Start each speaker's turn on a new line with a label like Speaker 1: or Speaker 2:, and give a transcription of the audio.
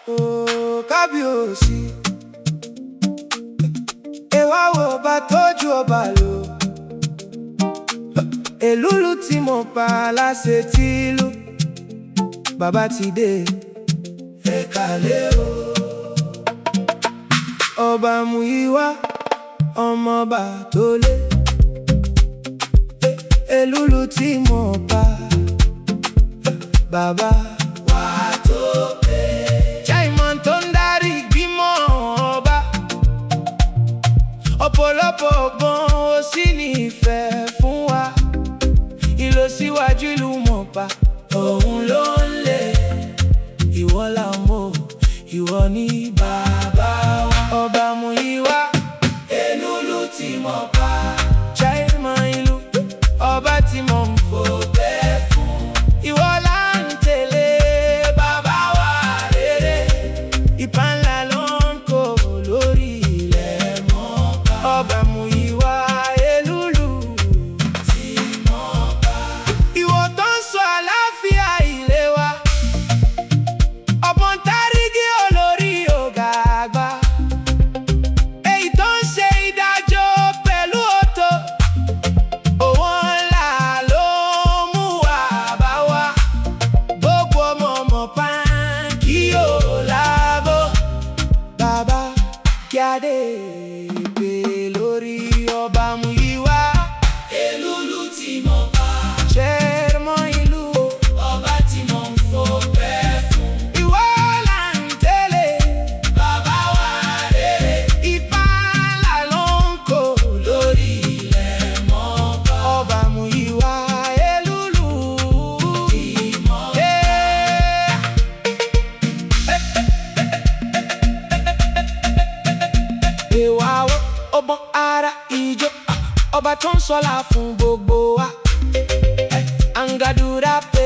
Speaker 1: ooo kábíyèsí ìwà wo bá tójú ọba lò èlúlu tí mo pa láṣẹ tìlú bàbá ti dé ẹ̀ka lé o ọba Múyìwá ọmọọba tó lé èlúlu tí mo pa bàbá wa tó pé. Chairman tó ń darí ìgbìmọ̀ ọba ọ̀pọ̀lọpọ̀ ọgbọ́n ó sì ní ìfẹ́ fún wa ìlọsíwájú ìlú mọ̀ọ́pá òun ló ń lé ìwọ là ń mọ̀ ìwọ ní bàbá wa ọba Múyìwá èlúlu tí mọ̀ọ́pá chairman ìlú ọba tí mo ń fò bẹ́ẹ̀ fún ìwọ là ń tẹ̀lé bàbá wa rere ìpá ńlá ló ń kó lórí ilẹ̀ mọ́ọ́pá ọba Múyìwá èlúlu tí mọ̀ọ́pá ìwọ tó ń sọ àlàáfíà ilé wa ọ̀pọ̀n tárígì olórí ọ̀gá àgbà èyí tó ń ṣe ìdájọ́ pẹ̀lú ọ̀tọ̀ owó ńlá ló mú wá bá wa gbogbo ọmọ ọmọ pàǹkì ò lábọ̀ bàbá kí adé pé lórí ọba Múyìwá èlúlu tí mo pa chairman ìlú ọba tí mo ń fò bẹ́ẹ̀ fún ìwọ là ń tẹ̀lé bàbá wa rere ìpá ńlá ló ń kó lórí ilẹ̀ mọ́ọ́pá ọba Múyìwá èlúlu ìmọ̀. Ìwà wo ọgbọ́n ara ìjọ ọba tó ń sọlá fún gbogbo wa. Angadura